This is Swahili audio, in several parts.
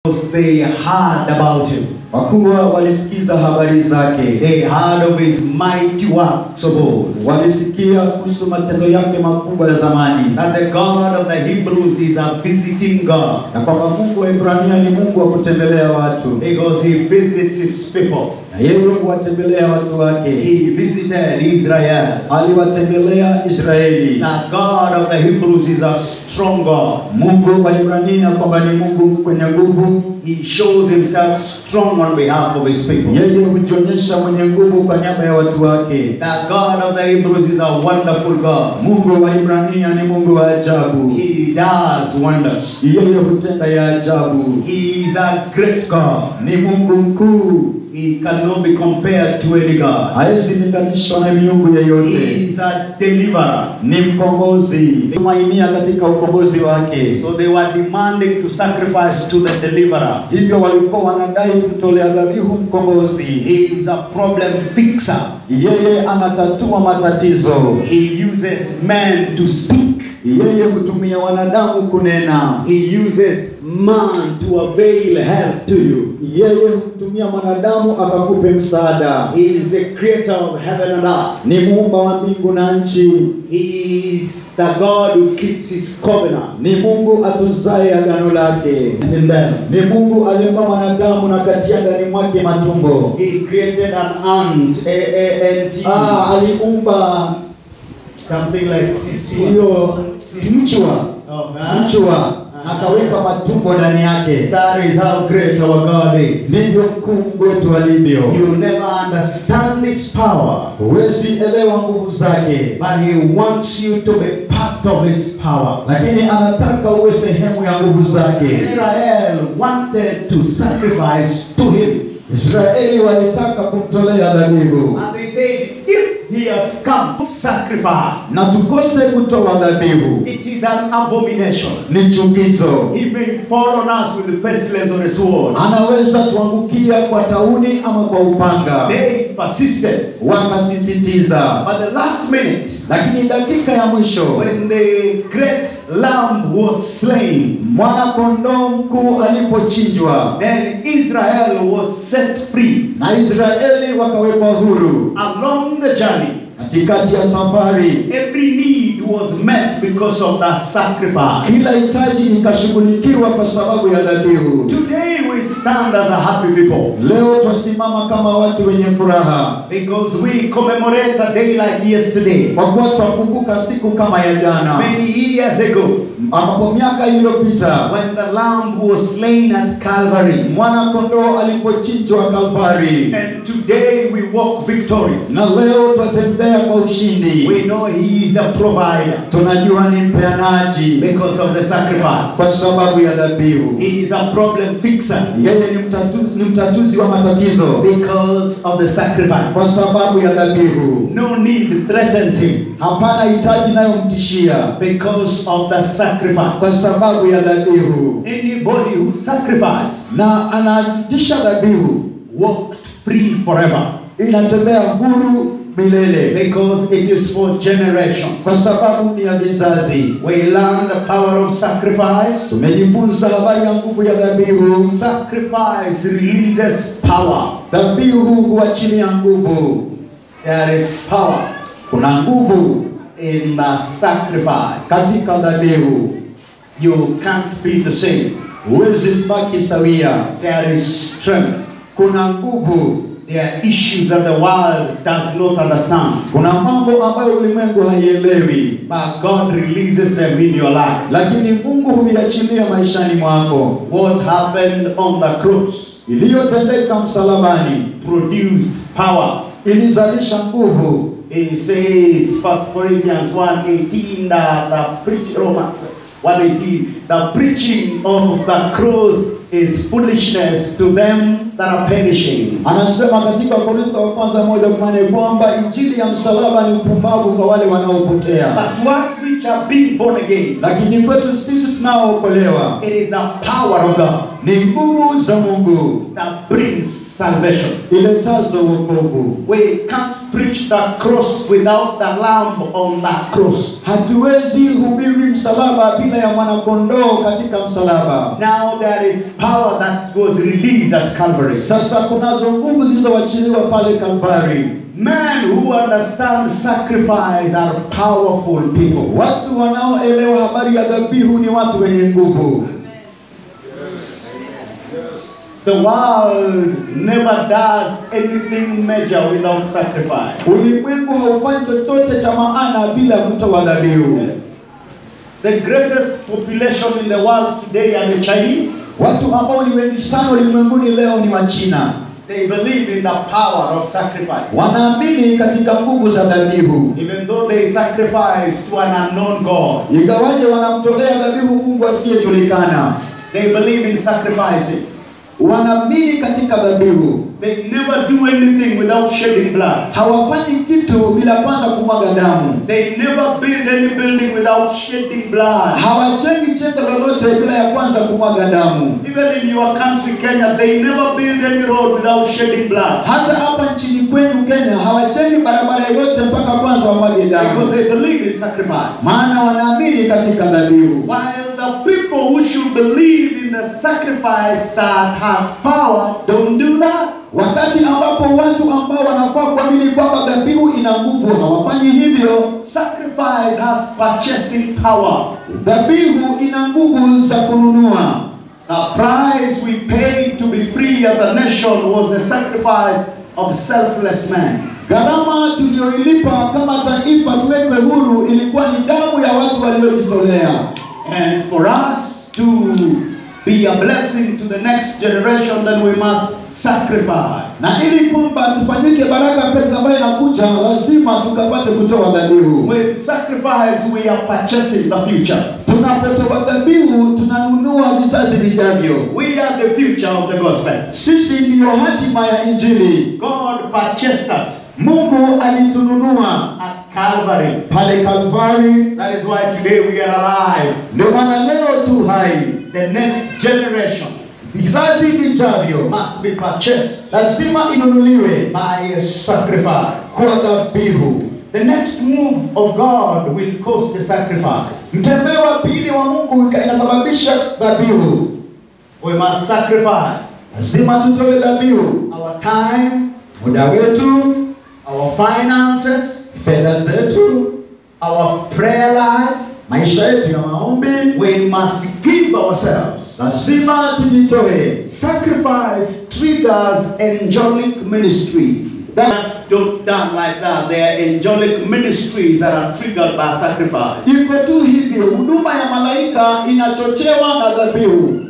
Because they heard about him. kwa kuwa walisikiza habari zake, They heard of his mighty works of old. walisikia kuhusu matendo yake makubwa ya zamani, That the God of the Hebrews is a visiting God. na kwamba Mungu wa Ibrania ni Mungu wa kutembelea watu, Because he visits his people. na yeye huwatembelea watu wake. He visited Israel. Aliwatembelea Israeli. That God of the Hebrews is a strong God. Mungu wa Ibrania kwamba ni Mungu mwenye nguvu, He shows himself strong on behalf of his people. yeye hujionyesha mwenye nguvu kwa niaba ya watu wake. That God of the Hebrews is a wonderful God. Mungu wa Ibrania ni Mungu wa ajabu, He does wonders. yeye hutenda ya ajabu. He is a great God. Ni Mungu mkuu, He cannot be compared to any God. hawezi linganishwa na miungu He yeyote. is a deliverer. Ni mkombozi, tumainia katika ukombozi wake. So they were demanding to sacrifice to the deliverer. Hivyo walikuwa wanadai kumtolea dhabihu mkombozi. He is a problem fixer. Yeye anatatua matatizo, He uses men to speak. yeye hutumia wanadamu kunena, He uses man to avail help to you. yeye humtumia mwanadamu akakupe msaada. He is the creator of heaven and earth. Ni muumba wa mbingu na nchi, He is the God who keeps his covenant. ni Mungu atunzaye agano lake, Is in them. ni Mungu aliumba mwanadamu na katia ndani mwake matumbo. He created an ant, a, a, N-T, Ah, aliumba something like CC. hiyo mchwa Oh, huh? mchwa, akaweka matumbo ndani yake. That is how great our God is. Ndivyo mkuu Mungu wetu alivyo. You never understand His power, Huwezi elewa nguvu zake, but He wants you to be part of His power. lakini anataka uwe sehemu ya nguvu zake. Israel wanted to sacrifice to Him, Israeli walitaka kumtolea dhabihu, and they said, if He has come to sacrifice, na tukose kutoa dhabihu it is an abomination. ni chukizo. He may fall on us with the pestilence or the sword. Anaweza tuangukia kwa tauni ama kwa upanga. They persisted, Wakasisitiza, but the last minute, lakini dakika ya mwisho when the great lamb was slain, mwana kondoo mkuu alipochinjwa then Israel was set free. na Israeli wakawekwa huru Along the journey, katikati ya safari, every need was met because of that sacrifice. kila hitaji ikashughulikiwa kwa sababu ya dhabihu. Today we stand as a happy people Leo twasimama kama watu wenye furaha because we commemorate a day like yesterday, kwa kuwa twakumbuka siku kama ya jana, many years ago, ambapo miaka iliyopita when the lamb was slain at Calvary. mwana kondoo alipochinjwa Kalvari, And today we walk victorious. na leo twatembea kwa ushindi. We know He is a provider Tunajua ni mpeanaji because of the sacrifice. kwa sababu ya dhabihu. He is a problem fixer Yeye ni mtatuzi, ni mtatuzi wa matatizo because of the sacrifice. kwa sababu ya dhabihu. No need threatens him Hapana hitaji inayomtishia because of the sacrifice. kwa sababu ya dhabihu, Anybody who sacrificed na anatisha dhabihu walked free forever inatembea huru milele because it is for generations. kwa sababu ni ya vizazi. We learn the power of sacrifice. Tumejifunza habari ya nguvu ya dhabihu. Sacrifice releases power. Dhabihu huachilia nguvu. There is power Kuna nguvu in the sacrifice. katika dhabihu, You can't be the same. huwezi baki sawia. There is strength. Kuna nguvu, There are issues that the world does not understand. kuna mambo ambayo ulimwengu haielewi, But God releases them in your life. lakini Mungu huiachilia maishani mwako. What happened on the cross Iliyotendeka msalabani produced power. ilizalisha nguvu. He says, First Corinthians 1.18, that the preach, Romans 1.18, the preaching of the cross is foolishness to them that are perishing. Anasema katika Korintho wa kwanza moja kumi kwamba injili ya msalaba ni upumbavu kwa wale wanaopotea, But to us which have been born again, lakini kwetu sisi tunaookolewa it is the power of God ni nguvu za Mungu that brings salvation. iletazo wokovu. We can't preach the cross without the lamb on that cross. Hatuwezi hubiri msalaba bila ya mwanakondoo katika msalaba. Now there is power that was released at Calvary. Sasa kunazo nguvu zilizoachiliwa pale Kalvari. Men who understand sacrifice are powerful people. Watu wanaoelewa habari ya dhabihu ni watu wenye nguvu. The world never does anything major without sacrifice. Ulimwengu haufanyi chochote cha maana bila kutoa dhabihu. The greatest population in the world today are the Chinese. Watu ambao ni wengi sana ulimwenguni leo ni wa China. They believe in the power of sacrifice. Wanaamini katika nguvu za dhabihu, Even though they sacrifice to an unknown God, ingawaje wanamtolea dhabihu Mungu asiyejulikana. they believe in sacrificing. Wanaamini katika dhabihu, They never do anything without shedding blood. hawafanyi kitu bila kwanza kumwaga damu. They never build any building without shedding blood. Hawajengi jengo lolote bila ya kwanza kumwaga damu. Even in your country, Kenya, they never build any road without shedding blood. Hata hapa nchini kwenu Kenya hawajengi barabara yoyote mpaka kwanza wamwage Because damu, they believe in sacrifice. maana wanaamini katika dhabihu. While the people who should believe in the sacrifice that has power don't do that. Wakati ambapo watu ambao wanafaa kuamini kwamba dhabihu ina nguvu hawafanyi hivyo. Sacrifice has purchasing power. Dhabihu ina nguvu za kununua. The price we paid to be free as a nation was the sacrifice of selfless men. Gharama tuliyoilipa kama taifa tuwekwe huru ilikuwa ni damu ya watu waliojitolea, And for us to be a blessing to the next generation, then we must sacrifice. na ili kwamba tufanyike baraka pesa ambayo inakuja, lazima tukapate kutoa dhabihu. With sacrifice, we are purchasing the future. Tunapotoa dhabihu, tunanunua vizazi vijavyo. We are the future of the gospel. Sisi ndiyo hatima ya Injili. God purchased us Mungu alitununua at Calvary. pale Kalvari, That is why today we are alive. ndio maana leo tu hai. The next generation Vizazi vijavyo must be purchased lazima inunuliwe by a sacrifice. kwa dhabihu. The next move of God will cost the sacrifice. Mtembeo wa pili wa Mungu inasababisha dhabihu. We must sacrifice Lazima tutoe dhabihu, our time, muda wetu, our finances, fedha zetu, our prayer life. maisha yetu ya maombi. We must give ourselves. Lazima tujitoe. Sacrifice triggers angelic ministry. That's don't done like that. There are angelic ministries that are triggered by sacrifice. Iko tu hivyo, huduma ya malaika inachochewa na dhabihu.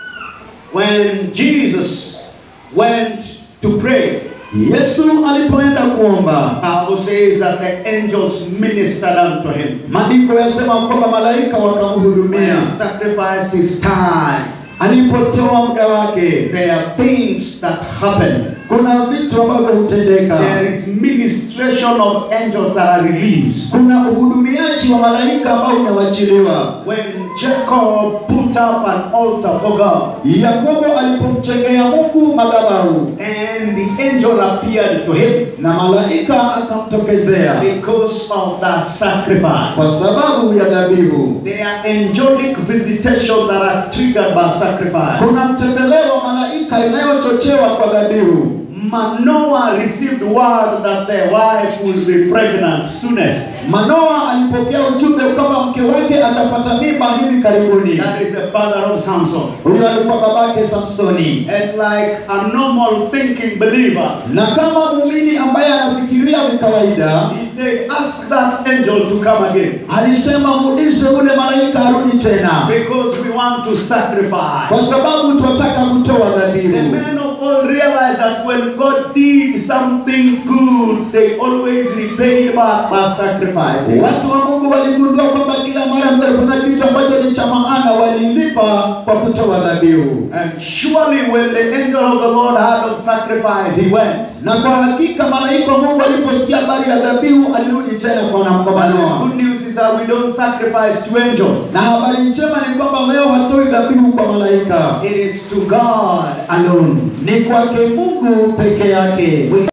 When Jesus went to pray, Yesu alipoenda kuomba, Bible says that the angels ministered unto him. maandiko yasema kwamba malaika When wakamhudumia he sacrificed his time, alipotoa muda wake. there are things that happen. Kuna vitu ambavyo hutendeka, There is ministration of angels that are released. kuna uhudumiaji wa malaika ambao unawachiliwa. When Jacob put up an altar for God, Yakobo alipomchengea Mungu madhabahu and the angel appeared to him na malaika akamtokezea because of that kwa sacrifice. sababu ya dhabihu. There are angelic visitations that are triggered by sacrifice. Kuna mtembeleo wa malaika inayochochewa kwa dhabihu. Manoah received word that their wife will be pregnant soonest. Manoa alipokea ujumbe kwamba mke wake atapata mimba hivi karibuni. That is the father of Samson. Huyo alikuwa babake Samsoni, And like a normal thinking believer, na kama muumini ambaye anafikiria ni kawaida, he said, Ask that angel to come again. alisema muulize ule malaika arudi tena, Because we want to sacrifice. kwa sababu tunataka kutoa The dhabihu. men of old realized that when God did something good, they always repaid back by sacrifice. Watu wa Mungu waligundua kwamba kila mara mnapofanya kitu ambacho ni cha maana, walilipa kwa kutoa dhabihu. And surely when the angel of the Lord heard of sacrifice, he went. Na kwa hakika malaika wa Mungu aliposikia habari ya dhabihu, alirudi tena kwa kwa But the Manoa. good news is that we don't sacrifice to angels. Na habari njema ni kwamba leo hatoi dhabihu kwa malaika, It is to God alone. ni kwake Mungu peke yake.